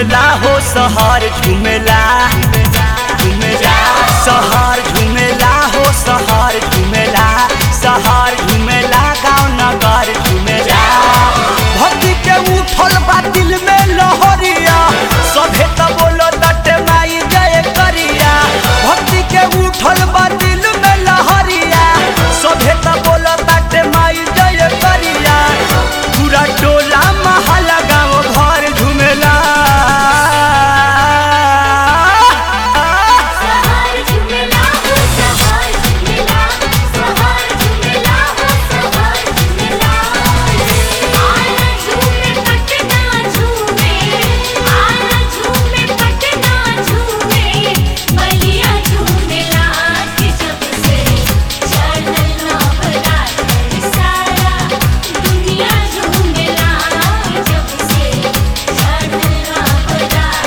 झुमेला हो सहर झुमेला झुमेला सहर झुमेला हो सहर झुमेला सहर झुमेला गाँव नगर झुमेला भक्ति के उठल बा दिल में लहरिया सभे त बोलो दटे माई जय करिया भक्ति के उठल बा दिल में लहरिया सभे त बोलो दटे माई जय करिया पूरा टोला महला गाँव घर झुमेला सहार झुमेला हो सहार झुमेला सहार झुमेला हो सहार झुमेला आना झूमे पटना झूमे आना झूमे पटना झूमे बलिया झूमेला के जब से चढ़ल नवरात सारा दुनिया झूमेला जब से चढ़ल नवरात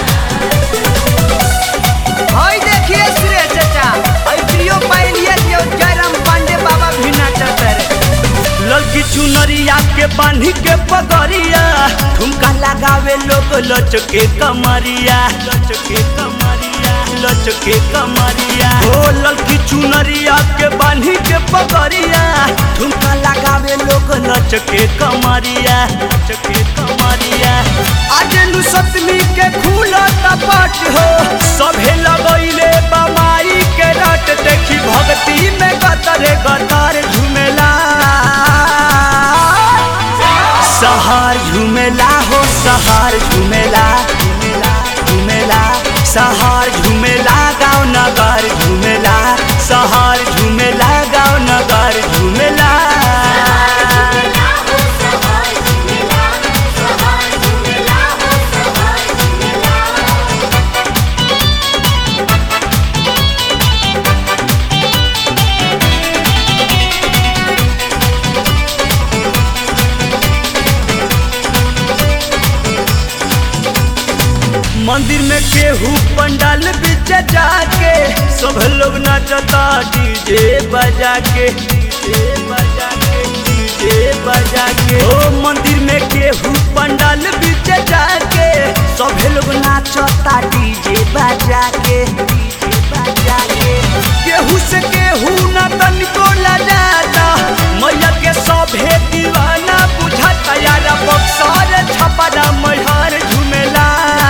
हई देखिए सुरेश चाचा हई प्रियो पाइलिए जो जयराम पांडे बाबा भी नाचत रे लड़की चुनरिया के बांधी के पगड़िया ठुमका लगावे लोग लचके कमरिया लचके कमरिया लचके कमरिया ओ लड़की चुनरिया के बांधी के पगड़िया ठुमका लगावे लोग लचके कमरिया लचके कमरिया आज नु सतमी के खुला टपट हो सभे लगैले बमाई के रट देखी भक्ति में गतरे गतर झुमेला सहार झुमेला हो सहार झुमेला झुमेला सहार झुमेला गाँव नगर झुमेला सहार झुमेला गाँव नगर झुमेला झुमेला हो सहार झुमेला सहार झुमेला हो सहार झुमेला मंदिर में केहू पंडाल बीच जाके सब लोग नाचता डीजे बजा के डीजे बजा के डीजे बजा के ओ मंदिर में केहू पंडाल बीच जाके सब लोग नाचता डीजे बजा के डीजे बजा के केहू से केहू ना तनिको लजाता मैया के सभे दीवाना बुझाता यार बक्सर छपरा मैहर झुमेला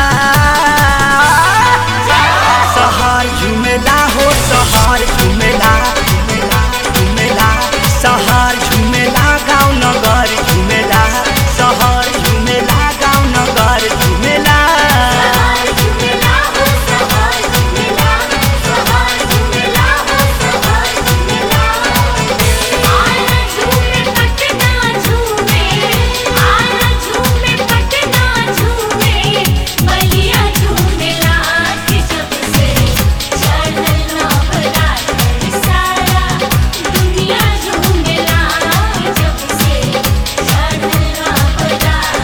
सहार झुमेला हो सहार झुमेला झुमेला सहार झुमेला गाँव नगर झुमेला सहार झुमेला गाँव नगर झुमेला सहार झुमेला हो सहार झुमेला सहार झुमेला हो सहार झुमेला आना झूमे पटना झूमे आना झूमे पटना झूमे बलिया झूमेला के जब से चढ़ल नवरात सारा दुनिया झूमेला जब से चढ़ल नवरात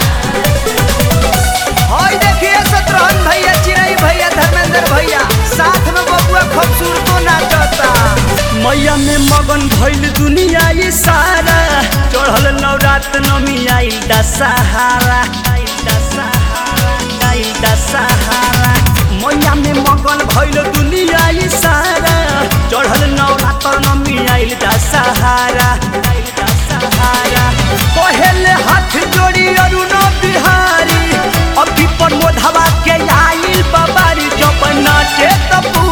हई देखिए शत्रुघ्न भैया चिरई भैया धर्मेंद्र भैया साथ में बबुआ खूबसूरतो नाचता मैया में मगन भइल दुनिया ये सारा चढ़ल नवरात नमी आइल दशहरा आइल दशहरा आइल दशहरा मैया में मगन भइल दुनिया ये सारा चढ़ल नवरात नमी आइल दशहरा आइल दशहरा पहले हाथ जोड़ी अरुण बिहारी अभी पर मोधवा के आइल बाबारी जब नाचे त